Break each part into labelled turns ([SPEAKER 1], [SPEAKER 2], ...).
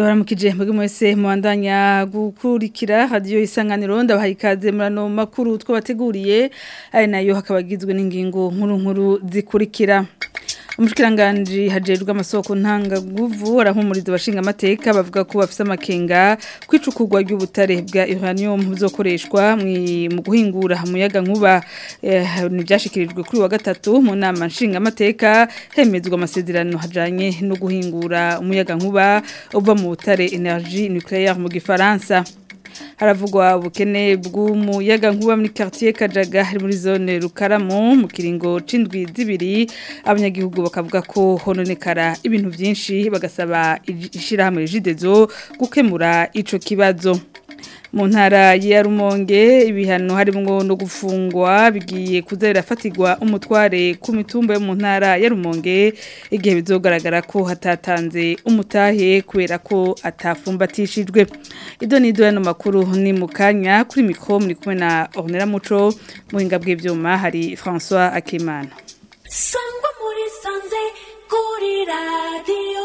[SPEAKER 1] ndabaramukije mbege mwese mubandanya gukurikira radiyo isanganiro ndabahaye ikaze muri ano makuru twabateguriye ari nayo hakaba agizwe n'ingingo nkuru nkuru zikurikira umushikiranganji hajejwe amasoko ntangaguvu arahumuriza abashinga amateka bavuga ko bafise amakenga kwicukurwa ry'ubutare bwa uranium buzokoreshwa mu guhingura umuyaga nkuba ntibyashikirijwe kuri wa gatatu mu nama nshinga amateka hemezwa amasezerano hajanye no guhingura umuyaga nkuba uva mu butare energie nucléaire mu gifaransa haravugwa ubukene bw'umuyaga nkuba muri quartier Kajaga hari muri zone Rukaramu mu kiringo c'indwi zibiri abanyagihugu bakavuga ko hononekara ibintu byinshi bagasaba ishirahamwe Jidezo gukemura ico kibazo mu ntara ya rumonge ibihano harimo no gufungwa bigiye kuzera fatigwa umutware ku mitumba yo mu ntara ya rumonge igihe bizogaragara ko hatatanze umutahe kubera ko atafumbatishijwe ido ni ido y'ano makuru ni mu kanya kuri mikoro muri kumwe na ornera muco muhinga bw'ibyuma hari francois akimana
[SPEAKER 2] sangwa muri sanze kuri radiyo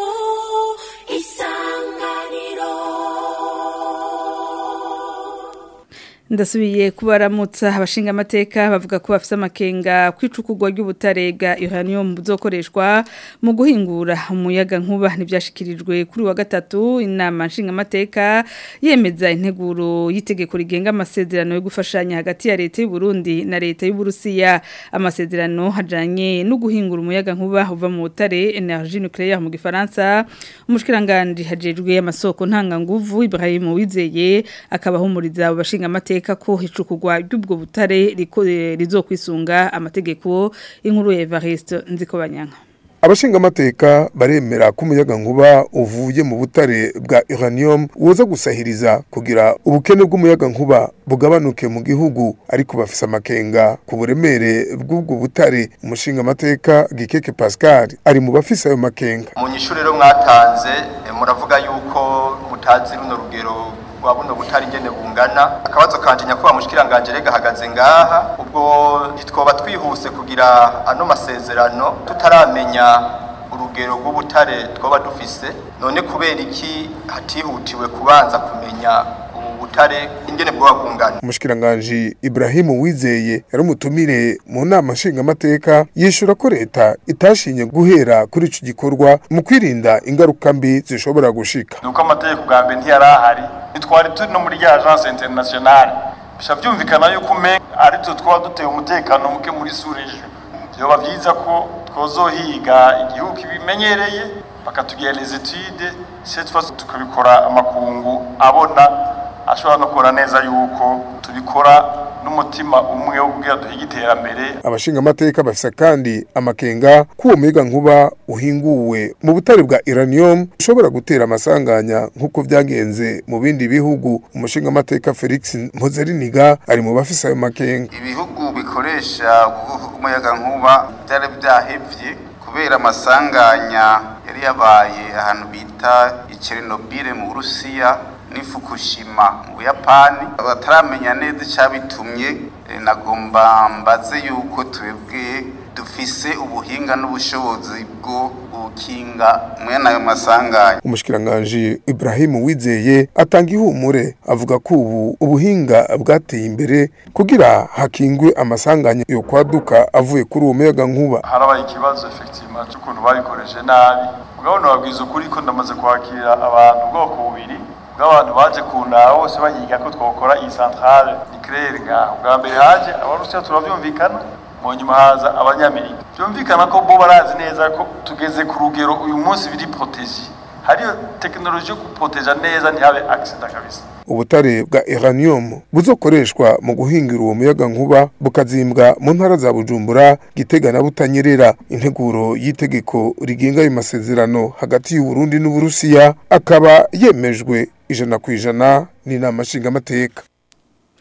[SPEAKER 2] isanganiro
[SPEAKER 1] ndasubiye kubaramutsa abashinga amateka bavuga ko bafite amakenga kwicukugwa ry'ubutare bwa uranium buzokoreshwa mu guhingura umuyaga nkuba ntibyashikirijwe kuri wa gatatu inama nshinga amateka yemeza integuro y'itegeko rigenga amasezerano yo gufashanya hagati ya leta y'u Burundi na leta y'u Burusiya amasezerano hajanye no guhingura umuyaga nkuba uva mu butare energie nucléaire mu gifaransa umushikiranganje hajejwe amasoko ntanganguvu Ibrahim Wizeye akabahumuriza abashinga amateka amateka ko hicukugwa ry'ubwo butare rizokwisunga amategeko inkuru ya Evariste Nzikobanyanga
[SPEAKER 3] abashinga amateka baremera ko umuyaga nkuba uvuye mu butare bwa uranium woza gusahiriza kugira ubukene bw'umuyaga nkuba bugabanuke mu gihugu ariko bafise amakenga ku buremere bw'ubwo butare umushinga amateka Gikeke Pascal ari mu bafise ayo makenga
[SPEAKER 4] mu nyishuri rero mwatanze muravuga yuko mutazi runo rugero rwa buno butari ingene bungana akabazo kanje nyakubahwa mushikiranganje rega hagaze ngaha ubwo ntitwoba twihuse kugira ano masezerano tutaramenya urugero rw'ubutare twoba dufise none kubera iki hatihutiwe kubanza kumenya butare ingene bwo bungana
[SPEAKER 3] umushikiranganje Ibrahim Wizeye yari umutumire mu nama nshinga amateka yishura ko leta itashinye guhera kuri ico gikorwa mu kwirinda ingaruka mbi zishobora gushika
[SPEAKER 5] nuko amategeko bwa mbere ntiyarahari nitwari turi no muri ya agence internationale bisha vyumvikana yuko ume ari twe twaba duteye umutekano muke muri surejo vyoba vyiza ko twozohiga igihugu kibimenyereye bakatugira les études cette fois tukabikora amakungu abona ashobora no kubona neza yuko tubikora n'umutima umwe wo kugira duhige iterambere
[SPEAKER 3] abashinga amateka bafise kandi amakenga ko uwo muyaga nkuba uhinguwe mu butare bwa uranium ushobora gutera amasanganya nk'uko vyagenze mu bindi bihugu umushinga amateka Felix Mpozeriniga ari mu bafise ayo makenga
[SPEAKER 6] ibihugu bikoresha umuyaga nkuba byari byahevye kubera amasanganya yari yabaye ahantu bita Chernobyl mu Burusiya ni Fukushima mu Buyapani bataramenya neza icyabitumye nagomba mbaze yuko twebwe dufise ubuhinga n'ubushobozi bwo gukinga mwene ayo masanganya
[SPEAKER 3] umushikiranganje Ibrahim Wizeye atanga ihumure avuga ko ubu ubuhinga bwateye imbere kugira hakingwe amasanganya yo kwaduka avuye kuri uwo muyaga nkuba
[SPEAKER 5] harabaye ikibazo effectivement cy'ukuntu babikoreshe nabi ugabona babwiza ukuri ko ndamaze kwakira abantu ubwoko bubiri bw'abantu baje kundaha bose bayiga ko twakora iyi centrale nucléaire ngaho bwa mbere haje abarusiya turavyumvikana mu nyuma haza abanyamerika byumvikana ko bo barazi neza ko tugeze ku rugero uyu munsi biri protege hariyo tekinoloji yo guproteja neza ntihabe accident kabisa
[SPEAKER 3] ubutare bwa uranium buzokoreshwa mu guhingira uwo muyaga nkuba bukazimbwa mu ntara za Bujumbura Gitega na Butanyerera integuro y'itegeko rigenga ayo masezerano hagati y'u Burundi n'u Burusiya akaba yemejwe ijana ku ijana n'inama nshingamateka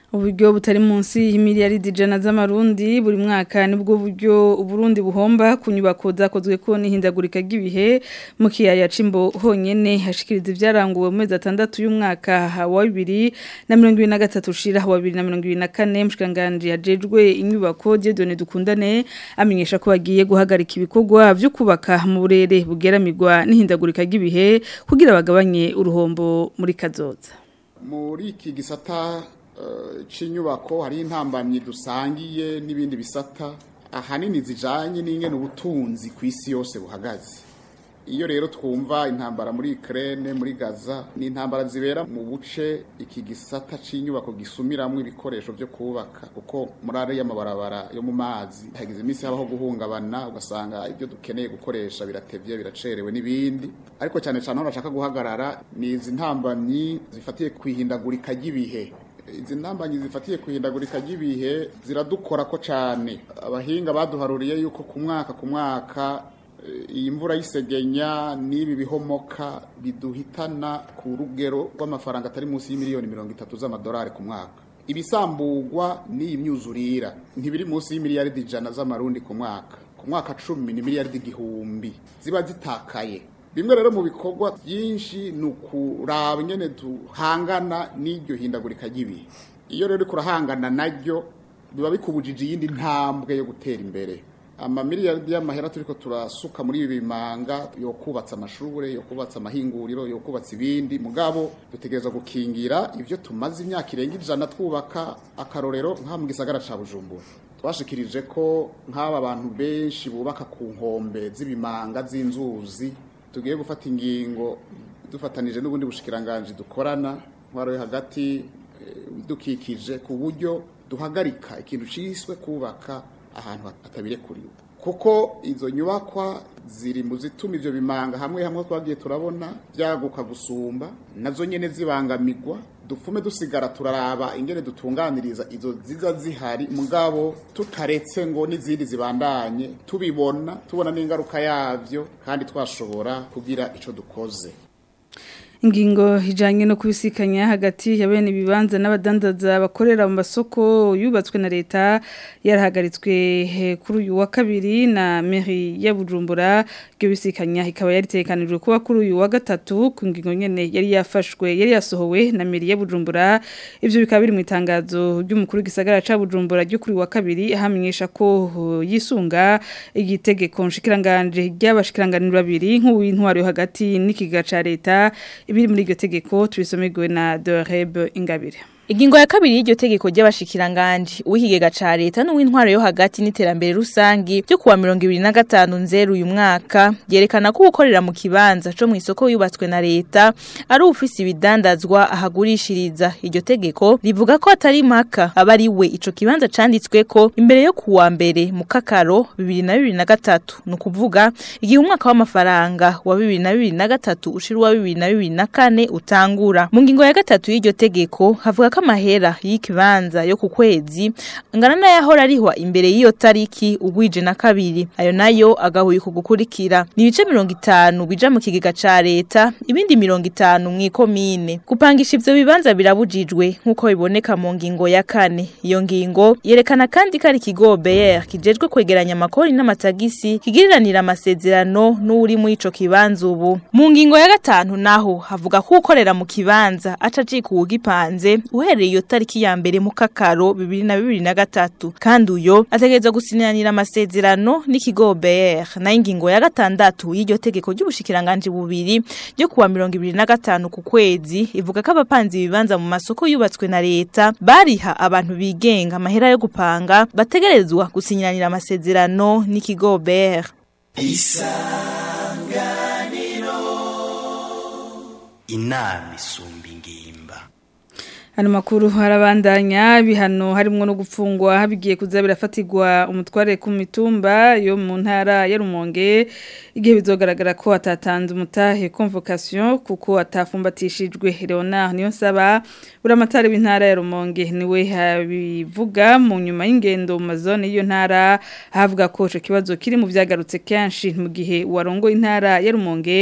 [SPEAKER 1] uburyo butari munsi y'imiliyaridi ijana z'amarundi buri mwaka nibwo buryo uburundi buhomba ku nyubako zakozwe ko n'ihindagurika ry'ibihe mu kiyaya c'imbo honyene hashikiriza ivyaranguwe mu mezi atandatu y'umwaka wa bibiri na mirongo ibiri na gatatu ushira wa bibiri na mirongo ibiri na kane mushikiranganji hajejwe inyubako Dieudonne Dukundane amenyesha ko bagiye guhagarika ibikorwa vyo kubaka mu burere bugeramirwa n'ihindagurika ry'ibihe kugira bagabanye uruhombo muri kazoza
[SPEAKER 7] muri iki gisata cy'inyubako hari intambamyi dusangiye n'ibindi bisata ahanini zijanye n'ingene ubutunzi ku isi yose buhagaze iyo rero twumva intambara muri Ukraine muri Gaza ni intambara zibera mu buce iki gisata c'inyubako gisumiramwe ibikoresho byo kubaka kuko muri ari y'amabarabara yo mu mazi hagize iminsi habaho guhungabana ugasanga ibyo dukeneye gukoresha biratevye biracerewe n'ibindi ariko cyane cyane aho bashaka guhagarara ni izi ntambamyi zifatiye kwihindagurika ry'ibihe izi ntambanyi zifatiye kuhindagurika ry'ibihe ziradukora ko cyane abahinga baduharuriye yuko ku mwaka ku mwaka iyi mvura y'isegenya n'ibi bihomoka biduhitana ku rugero rw'amafaranga atari munsi y'imiliyoni mirongo itatu z'amadolari ku mwaka ibisambugwa n'iyi myuzurira ntibiri munsi y'imiliyaridi ijana z'amarundi ku mwaka ku mwaka cumi ni miliyaridi igihumbi ziba zitakaye bimwe rero mu bikorwa byinshi ni ukuraba nyine duhangana n'iryo hindagurika ry'ibihe iyo rero kurahangana naryo biba bikubujije iyindi ntambwe yo gutera imbere amamiliyaridi y'amahera turiko turasuka muri ibi bimanga yo kubatsa amashure yo kubatsa amahinguriro yo kubatsa ibindi mugabo dutegereza gukingira ivyo tumaze imyaka irenga ijana twubaka akarorero nka mu gisagara ca Bujumbura twashikirije ko nk'aba bantu benshi bubaka ku nkombe z'ibimanga z'inzuzi tugiye gufata ingingo dufatanije n'ubundi bushikiranganje dukorana ntwaro yo hagati dukikije ku buryo duhagarika ikintu ciswe kubaka ahantu hatabirekuriwe kuko izo nyubakwa ziri mu zituma ivyo bimanga hamwe hamwe twagiye turabona byaguka gusumba nazo nyene zibangamirwa dupfume dusigara turaraba ingene dutunganiriza izo ziza zihari mugabo tutaretse ngo n'izindi zibandanye tubibona tubona n'ingaruka yavyo kandi twashobora kugira ico dukoze
[SPEAKER 1] ingingo ijanye no kubisikanya hagati ya bene ibibanza n'abadandaza bakorera mu masoko yubatswe na leta yarahagaritswe kuri uyu wa kabiri na mairie ya Bujumbura ryo bisikanya ikaba yaritekanijwe kuba kuri uyu wa gatatu ku ngingo nyene yari yafashwe yari yasohowe na mairie ya Bujumbura ivyo bikaba biri mu itangazo ry'umukuru gisagara ca Bujumbura ryo kuri wa kabiri ahamenyesha ko yisunga igitegeko nshikiranganje ry'abashikiranganira babiri nk'uw'intwaro yo hagati n'ikiga ca leta ibiri muri iryo tegeko tubisomerwe na Doreb Ingabire
[SPEAKER 8] Ingingo ya kabiri y'iryo tegeko ry'abashikiranganje uw'ikigega ca leta n'uw'intwaro yo hagati n'iterambere rusangi byo kuwa 2025 nzeru uyu mwaka yerekana ko ukorera mu kibanza co mu isoko yubatswe na leta ari ufisi ibidandazwa ahagurishiriza iryo tegeko rivuga ko atari maka aba ari we ico kibanza canditswe ko imbere yo kuwa mbere mu kakaro 2023 no kuvuga igihe umwaka w'amafaranga wa 2023 ushira wa 2024 utangura mu ngingo ya gatatu y'iryo tegeko havuga ko amahera y'ikibanza yo ku kwezi angana n'ayahora arihwa imbere y'iyo tariki ugwije na kabiri ayo nayo agahuye ku gukurikira ni ibice mirongo itanu bija mu kigega ca leta ibindi mirongo itanu mw'ikomine gupangisha ivyo bibanza birabujijwe nk'uko biboneka mu ngingo ya kane iyo ngingo yerekana kandi ko ari ikigo BR kijejwe kwegeranya amakori n'amatagisi kigiriranira amasezerano n'uri muri ico kibanza ubu mu ngingo ya gatanu naho havuga ko ukorera mu kibanza aca acika uwugipanze uhereye iyo tariki ya mbere mu kakaro bibiri na bibiri na gatatu kandi uyo ategereza gusinyanira amasezerano n'ikigo BR na ingingo ya gatandatu y'iryo tegeko ry'ubushikiranganje bubiri ryo kuwa mirongo ibiri na gatanu ku kwezi ivuga ko abapanzi ibibanza mu masoko yubatswe na leta bariha abantu bigenga amahera yo gupanga bategerezwa gusinyanira amasezerano n'ikigo BR
[SPEAKER 9] isanganiro inama isumba ingimba
[SPEAKER 1] Hano makuru harabandanya bihano harimwo no gupfungwa habigiye kuza birafatirwa umutware ku mitumba yo mu ntara ya Rumonge igihe bizogaragara ko atatanze umutahe convocation kuko atafumbatishijwe Leonard niyo saba uramatari b'intara ya Rumonge niwe habivuga mu nyuma y'ingendo mu mazone y'iyo ntara havuga ko ico kibazo kiri mu vyagarutse kenshi mu gihe warongo intara ya Rumonge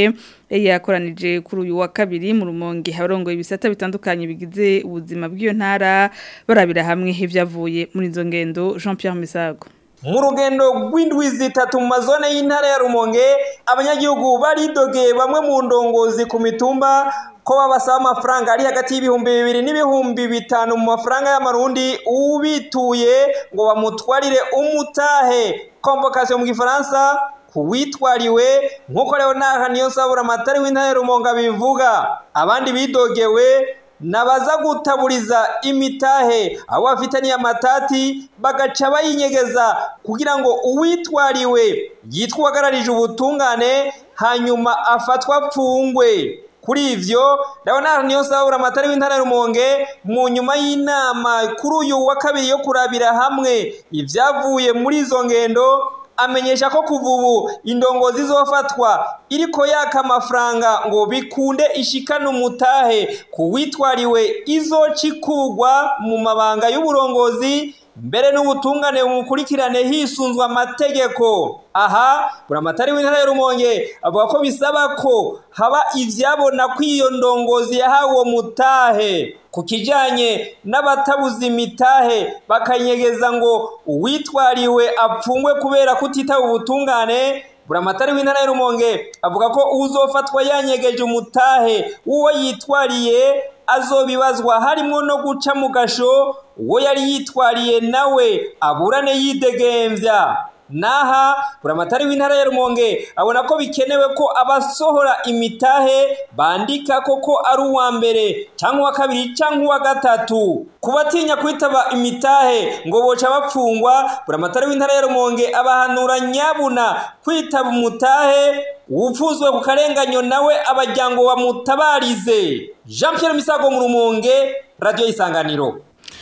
[SPEAKER 1] yakoranije kuri uyu wa kabiri mu rumonge abarongoye ibisata bitandukanye bigize ubuzima bw'iyo ntara barabira hamwe ivyavuye muri izo ngendo Jean Pierre Misago
[SPEAKER 10] mu rugendo rw'indwi zitatu mu mazone y'intara ya rumonge abanyagihugu baridogeye bamwe mu ndongozi ku mitumba ko babasaba amafaranga ari hagati y'ibihumbi bibiri n'ibihumbi bitanu mu mafaranga y'amarundi ubituye ngo bamutwarire umutahe convocation mu gifaransa kuwitwariwe nk'uko rero naha niyo sabura amatari w'intara ya rumonge bivuga abandi bidogewe nabaza gutaburiza imitahe abo bafitaniye amatati bagaca bayinyegeza kugira ngo uwitwariwe yitwa uwagararije ubutungane hanyuma afatwa apfungwe kuri ivyo ndabona niyo sabura amatari w'intara ya rumonge mu nyuma y'inama kuri uyu wa kabiri yo kurabira hamwe ivyavuye muri izo ngendo amenyesha ko kuva ubu indongozi zofatwa iriko yaka amafaranga ngo bikunde ishikane umutahe ku witwariwe izocikugwa mu mabanga y'uburongozi mbere n'ubutungane bumukurikirane hisunzwe amategeko aha buramatari w'intara ya rumonge avuga ko bisaba ko haba ivyabona ko iyo ndongozi yahawe uwo mutahe ku kijanye n'abatabuze imitahe bakanyegeza ngo uwitwariwe apfungwe kubera kutitaba ubutungane buramatari w'intara ya rumonge avuga ko uzofatwa yanyegeje umutahe w'uwo yitwariye azobibazwa harimo no guca mu gasho uwo yari yitwariye nawe aburane yidegemvya naha buramatari w'intara ya rumonge abona ko bikenewe ko abasohora imitahe bandika koko ari uwa mbere cyangwa uwa kabiri cyangwa uwa gatatu ku batinya kwitaba imitahe ngo boca bapfungwa buramatari w'intara ya rumonge abahanura nyabuna kwitaba umutahe upfuzwe ku karenganyo nawe abajyango bamutabarize jean Pierre misago mu rumonge radiyo y'isanganiro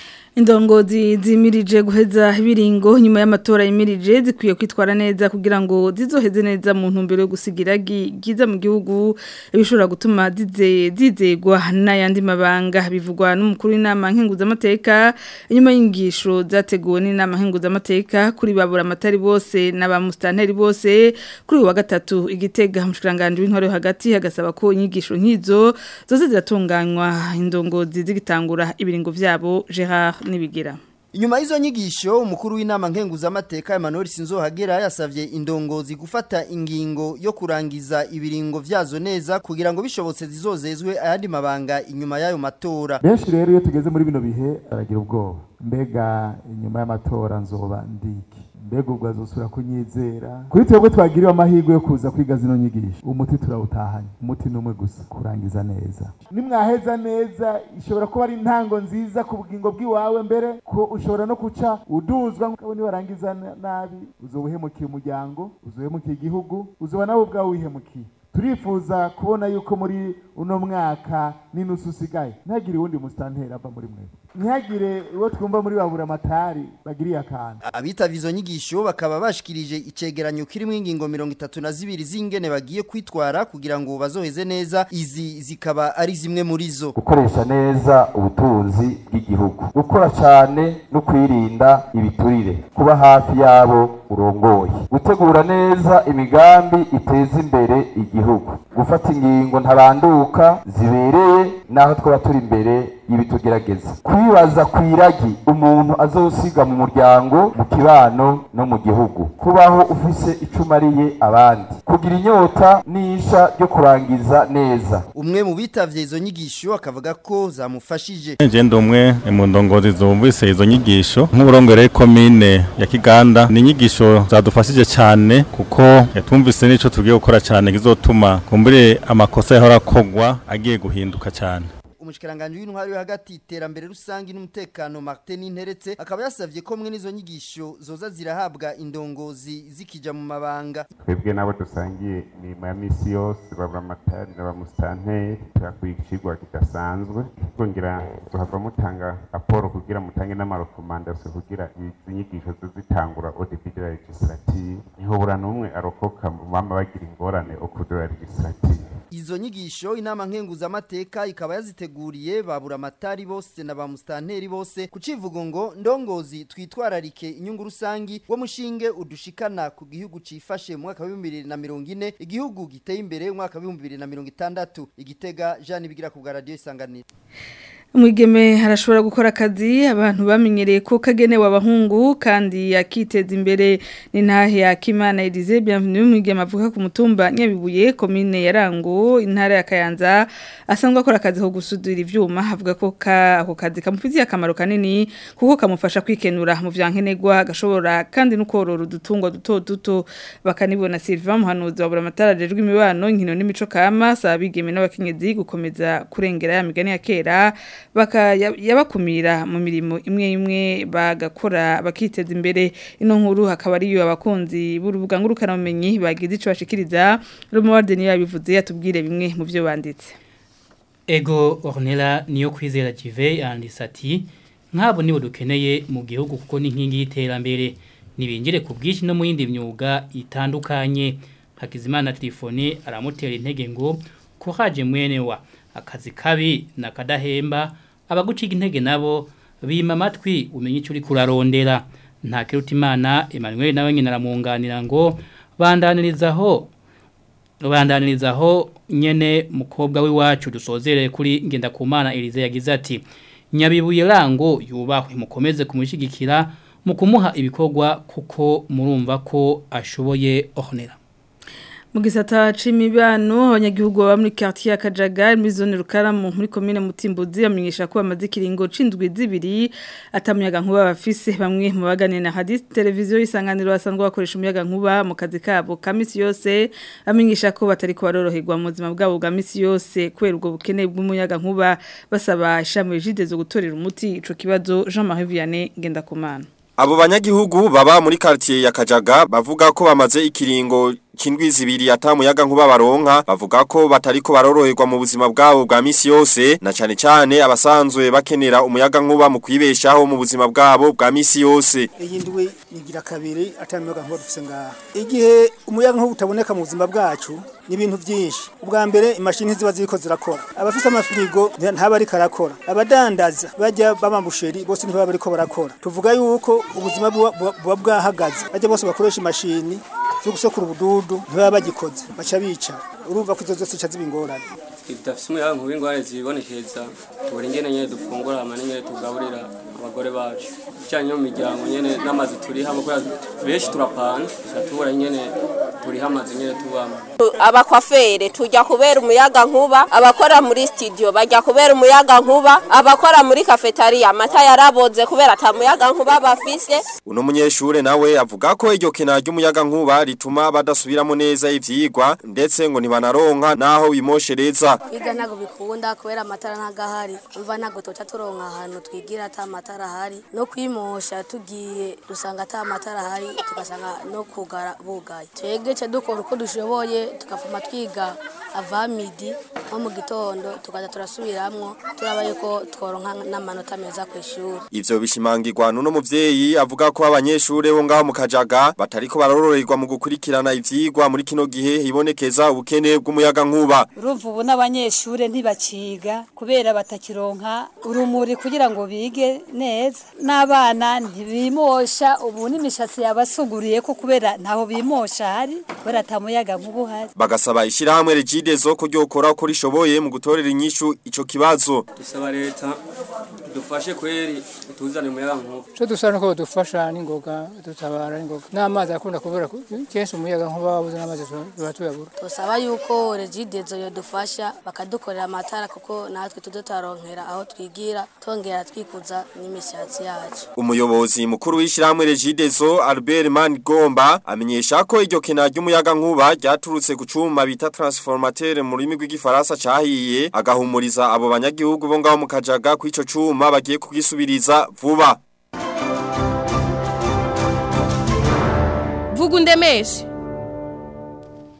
[SPEAKER 1] Indongozi zimirije guheza ibiringo nyuma y'amatora yimirije zikwiye kwitwara neza kugira ngo zizoheze neza mu ntumbero yo gusigira giza mu gihugu bishobora gutuma zize zizegwa n'ayandi mabanga bivugwa n'umukuru w'inama nkenguzamateka inyuma y'ingisho zateguwe n'inama nkenguzamateka kuri babura amatari bose n'abamustanteri bose kuri uyu wa gatatu igitega umushikiranganje w'intore hagati hagasaba ko inyigisho nk'izo zose ziratunganywa indongozi zigitangura ibiringo vyabo Gerard nibigira
[SPEAKER 11] Inyuma y'izo nyigisho umukuru w'inama nkenguzamateka Emmanuel Sinzohagera yasavye indongozi gufata ingingo yo kurangiza ibiringo vyazo neza kugira ngo bishobotse zizozezwe ayandi mabanga inyuma y'ayo matora.
[SPEAKER 12] Benshi rero iyo tugeze muri bino bihe baragira ubwoba. Mbega inyuma y'amatora nzoba ndiki. mbega ubwo azosubira kunyizera kuri twebwe twagiriwe amahirwe yo kuza kwiga zino nyigisho umuti turawutahanye umuti n'umwe gusa kurangiza neza nimwaheza neza ishobora kuba ari intango nziza ku bugingo bw'iwawe mbere ko ushobora no guca uduzwa nk'uko nibarangiza nabi uzoba uhemukiye umuryango uzohemukiye igihugu uzoba nawe ubwawe wihemukiye turifuza kubona yuko muri uno mwaka n'inusu usigaye ntihagire uwundi musitanteri ava muri mwe ntihagire uwo twumva muri babura amatari bagiriye akantu
[SPEAKER 11] abitavye izo nyigisho bakaba bashikirije icegeranyo kirimo ingingo mirongo itatu na zibiri z'ingene bagiye kwitwara kugira ngo bazoheze neza izi zikaba ari zimwe muri zo
[SPEAKER 13] gukoresha neza ubutunzi bw'igihugu gukora cyane no kwirinda ibiturire kuba hafi yabo urongoye gutegura neza imigambi iteza imbere igihugu gufata ingingo ntabanduka zibereye naho twaba turi imbere y'ibitugerageza kwibaza ku iragi umuntu azosiga mu muryango mu kibano no mu gihugu kubaho ufise icumariye abandi kugira inyota n'isha ryo kurangiza neza
[SPEAKER 11] umwe mu bitavye izo nyigisho akavuga ko zamufashije
[SPEAKER 14] nje ndi umwe mu ndongozi zumvise izo nyigisho nk'uburongore komine ya Kiganda ni inyigisho zadufashije cyane kuko yatumvise n'ico tugiye gukora cyane kizotuma kumbure amakosa yahora akogwa agiye guhinduka cyane
[SPEAKER 11] umushikiranganje w'intwari yo hagati iterambere rusangi n'umutekano Martin Interetse akaba yasavye ko mwe nizo nyigisho zoza zirahabwa indongozi zikija mu mabanga
[SPEAKER 15] twebwe nabo dusangiye imirimo ya misi yose babura amatari n'abamustanteri turakwigishirwa kidasanzwe twongera tuhava mutanga raporo kugira mutange n'amarekomandasiyo kugira izi nyigisho zizitangura au début de la législative niho bura n'umwe arokoka mu bama bagira ingorane au cours de la législative
[SPEAKER 11] Izo nyigisho inama nkenguza amateka ikaba yaziteguriye babura amatari bose na ba mustanteri bose kucivugo ngo ndongozi twitwararike inyungu rusangi wo mushinge udushikana ku gihugu cifashe mu mwaka wa 2040 igihugu giteye imbere mu mwaka wa 2060 igitega Jean bigira ku bwa radio isanganiro
[SPEAKER 1] Mwigeme harashobora gukora akazi abantu bamenyereye ko kagenewe abahungu kandi akiteza imbere ni ntahe ya Kimana Elise bienvenue mwigeme avuka ku mutumba Nyabibuye commune ya Rango intara ya Kayanza asanzwe akora akazi ko gusudira ivyuma havuga ko ka ako kazi kamufitiye akamaro kanini kuko kamufasha kwikenura mu vyankenegwa gashobora kandi no korora udutungwa duto duto bakanibona Sylvain Muhanuzi wa Buramatara rejwe imibano nkino n'imico kama sabigeme n'abakenyezi gukomeza kurengera ya migani ya kera baka yabakumira mu mirimo imwe imwe bagakora bakiteza imbere ino nkuru hakaba ariyo abakunzi b'urubuga ngurukana bumenyi bagize ico bashikiriza Romuald niyo yabivuze yatubwire bimwe mu byo banditse
[SPEAKER 16] Ego Ornella niyo kwizera Jive yanditse ati nk'abo nibo dukeneye mu gihugu kuko ni inkingi y'iterambere nibinjire ku bwinshi no mu yindi myuga itandukanye Hakizimana telefone aramutera intege ngo ko haje mwene wa akazi kabi na kadahemba abaguciga intege nabo bima amatwi umenye icyo uri kurarondera nta kirutimana Emmanuel nawe nyine aramunganira ngo bandanirizaho bandanirizaho nyene mukobwa w'iwacu dusozereye kuri ngenda kumana Elize yagize ati nyabibuye rango yubahwe mukomeze kumushigikira mu kumuha ibikorwa kuko murumva ko ashoboye ohonera
[SPEAKER 1] mu gisata c'imibano abanyagihugu baba muri quartier ya Kajaga muri zone Rukaramu muri commune Mutimbuzi amenyesha ko bamaze kiringo cindwi zibiri atamuyaga nkuba bafise bamwe mu baganira na hadith televiziyo isanganiro basanzwe bakoresha umuyaga nkuba mu kazi kabo kamisi yose amenyesha ko batari ko baroroherwa mu buzima bwabo bwa misi yose kubera ubwo bukene bw'umuyaga nkuba basaba ishami jide zo gutorera umuti ico kibazo Jean-Marie Vianney Ngendakumana
[SPEAKER 17] Abo banyagihugu baba muri quartier ya Kajaga bavuga ko bamaze ikiringo kindwi zibiri atamuyaga nkuba baronka bavuga ko batariko baroroherwa mu buzima bwabo bwa misi yose na cyane cyane abasanzwe bakenera umuyaga nkuba mu kwibeshaho mu buzima bwabo bwa misi yose
[SPEAKER 18] iyi ndwi nigira kabiri atamuyaga nkuba dufise ngaha igihe umuyaga nkuba utaboneka mu buzima bwacu ni ibintu byinshi ubwa mbere imashini ziba ziriko zirakora abafise amafirigo ntaba ariko arakora abadandaza bajya b'amabusheri bose ntibaba bariko barakora tuvuga yuko ubuzima buba bwahagaze bajya bose bakoresha imashini zo gusekura ubududu ntibaba bagikoze baca bicara urumva ko izo zose zica ziba ingorane
[SPEAKER 19] idafise umuyaga nkuba ingorane zibonekeza tubura ingene nyene dufungura hama n'ingene tugaburira abagore bacu bijanye mu miryango nyene n'amazi turiha kubera benshi turapana tubura ingene turiha amazi nyene tubamo
[SPEAKER 20] abakwafere tujya kubera umuyaga nkuba abakora muri studio bajya kubera umuyaga nkuba abakora muri cafeteria amata yaraboze kubera atamuyaga nkuba bafise
[SPEAKER 17] uno munyeshure nawe avuga ko iryo kena ry'umuyaga nkuba rituma badasubiramo neza ivyigwa ndetse ngo ntibanaronka naho bimoshereza
[SPEAKER 21] kwiga ntabwo bikunda kubera amatara ntagahari umva ntabwo tuca turonka ahantu twigira ata amatara ahari no kwimosha tugiye dusanga ata amatara ahari tugasanga no kugara bugaye twebwe ca dukora uko dushoboye tukavuma twiga ava midi nko mu gitondo tukaza turasubiramwo turabaye ko tworonka n'amanota meza ku ishuri
[SPEAKER 17] ivyo bishimangirwa n'uno muvyeyi avuga ko abanyeshure bo ngaho mu kajaga batariko barororerwa mu gukurikirana ivyigwa muri kino gihe hibonekeza ubukene bw'umuyaga nkuba
[SPEAKER 22] urumva ubu n'abanyeshure ntibaciga kubera batakironka urumuri kugira ngo bige neza n'abana ntibimosha ubu n'imishatsi yabasuguriye ko kubera ntaho bimosha hari kubera atamuyaga nkuba uhari
[SPEAKER 17] bagasaba ishirahamwe regidezo ko ryokora uko rishoboye mu gutorera inyishu ico kibazo
[SPEAKER 19] dusaba leta dufashe kweri tuzane umuyaga nkuba
[SPEAKER 23] cyo dusaba nuko dufasha n'ingoga dutabara n'ingoga n'amazi akunda kubura kenshi umuyaga nkuba wabuze n'amazi tuba tuyabura
[SPEAKER 21] dusaba yuko regidezo yodufasha bakadukorera amatara kuko natwe tuze turaronkera aho twigira tongera twikuza n'imishatsi yacu
[SPEAKER 17] umuyobozi mukuru w'ishirahamwe regidezo Albert Manigomba amenyesha ko iryo kena ry'umuyaga nkuba ryaturutse ku cuma bita transformateur mu rurimi rw'igifaransa cahiye agahumuriza abo banyagihugu bo ngaho mu kajaga kw'ico cuma bagiye kugisubiriza vuba
[SPEAKER 24] vuga undemeshe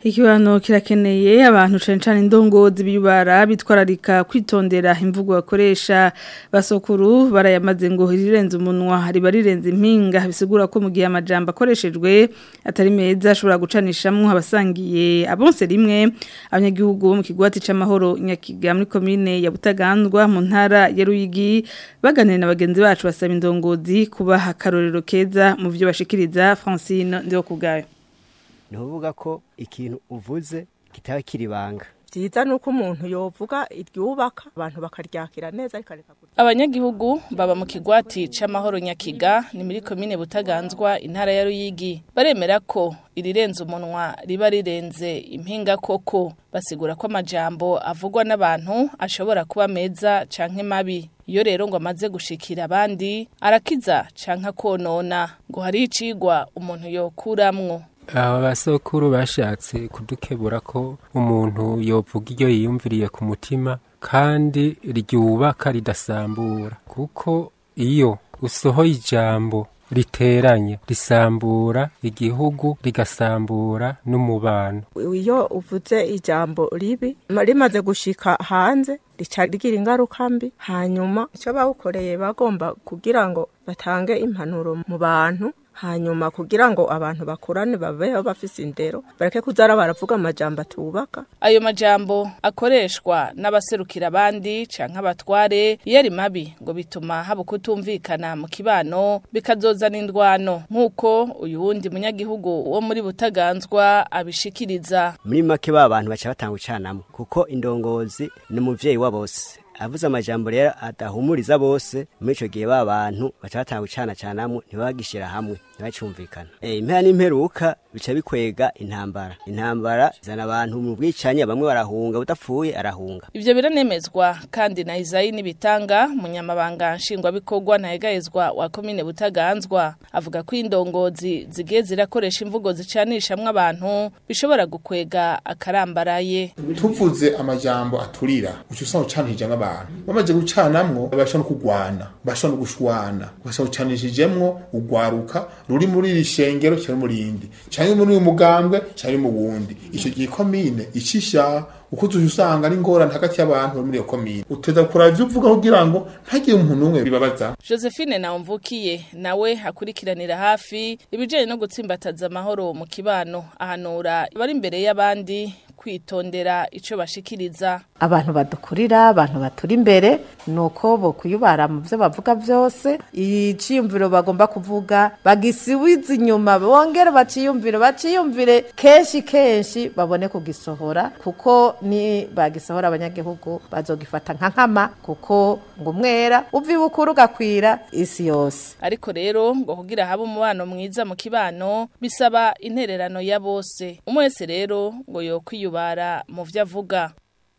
[SPEAKER 1] Ikiwano kirakeneye abantu cane cane indongozi biyubara bitwararika kwitondera imvugo bakoresha basokuru barayamaze ngo rirenze umunwa riba rirenze impinga bisigura ko mu gihe amajambo akoreshejwe atari meza ashobora gucanishamwo abasangiye abonse rimwe abanyagihugu bo mu kigwati c'amahoro nyakiga muri komine ya Butagandwa mu ntara ya Ruyigi baganira na bagenzi bacu basaba indongozi kubaha akarorero keza mu byo bashikiriza Francine ndio kugayo
[SPEAKER 2] ntuvuga ko ikintu uvuze kitaba kiribanga
[SPEAKER 4] byiza ni uko umuntu yovuga iryubaka abantu bakaryakira neza rikareka
[SPEAKER 6] abanyagihugu baba mu kigwati c'amahoro nyakiga ni muri komine butaganzwa intara ya ruyigi baremera ko irirenze umunwa riba rirenze impinga koko basigura ko amajambo avugwa n'abantu ashobora kuba meza canke mabi iyo rero ngo amaze gushikira abandi arakiza canke akonona ngo hari icigwa umuntu yokuramwo
[SPEAKER 24] aba basokuru bashatse kudukebura ko umuntu yovuga iyo yiyumviriye ku mutima kandi ryubaka ridasambura kuko iyo usohoye ijambo riteranye risambura igihugu rigasambura n'umubano
[SPEAKER 4] iyo uvuze ijambo ribi rimaze gushika hanze rica rigira ingaruka mbi hanyuma icyo bawukoreye bagomba kugira ngo batange impanuro mu bantu hanyuma kugira ngo abantu bakurane babeho bafise indero bareke kuzara baravuga amajambo atubaka
[SPEAKER 6] ayo majambo akoreshwa n'abaserukira abandi canke abatware iyo ari mabi ngo bituma haba kutumvikana mu kibano bikazozana indwano nk'uko uyu wundi munyagihugu wo muri butaganzwa abishikiriza
[SPEAKER 2] muri make ba bantu baca batanga ucanamo kuko indongozi ni umuvyeyi wa bose avuze amajambo rero adahumuriza bose muri ico gihe ba bantu baca batanga gucana canamwe ntibagishira hamwe ntibacumvikana eh impera n'imperuka bica bikwega intambara intambara zana abantu mu bwicanye bamwe barahunga budapfuye arahunga
[SPEAKER 6] ivyo biranemezwa kandi na Isayi nibitanga munyamabanga nshingwa bikorwa na hegayezwa wa komine butaganzwa avuga ko indongozi zigiye zirakoresha imvugo zicanishamwe abantu bishobora gukwega akarambaraye
[SPEAKER 25] tuvuze amajambo aturira uca usanga ucanishije nk'abantu bamaze gucanamwo bashobora no kugwana bashobora no gushwana bashobora gucanishijemwo ugwaruka ruri muri iri shengero cyangwa muri indi cyangwa muri uyu mugambwe cyangwa mu wundi icyo gihe komine icisha uko tuje usanga ari ngorane hagati y'abantu bari muri iyo komine uteza kuraba ibyo uvuga kugira ngo ntagire umuntu n'umwe bibabaza
[SPEAKER 6] Josephine Naumvukiye nawe akurikiranira hafi ibijanye no gutsimbataza amahoro mu kibano ahanura bari imbere y'abandi kwitondera ico bashikiriza
[SPEAKER 26] abantu badukurira abantu baturi imbere nuko bo kuyubara mu byo bavuga byose iciyumviro bagomba kuvuga bagisiwiza inyuma bongere baciyumvire baciyumvire kenshi kenshi babone kugisohora kuko ni bagisohora abanyagihugu bazogifata nka nkama kuko ngo umwera uva ibukuru ugakwira isi yose
[SPEAKER 6] ariko rero ngo kugira habe umubano mwiza mu kibano bisaba intererano ya bose umwe wese rero ngo yokwiyubara mu vyo avuga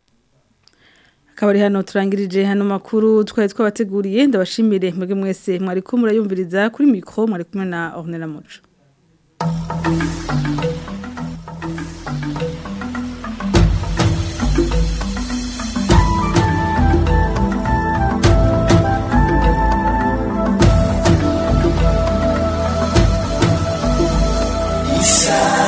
[SPEAKER 1] akabari hano turangirije hano makuru twari twabateguriye ndabashimire mwebwe mwese mwari ko murayumviriza kuri mikro mwari kumwe na Ornella Muco
[SPEAKER 9] Isa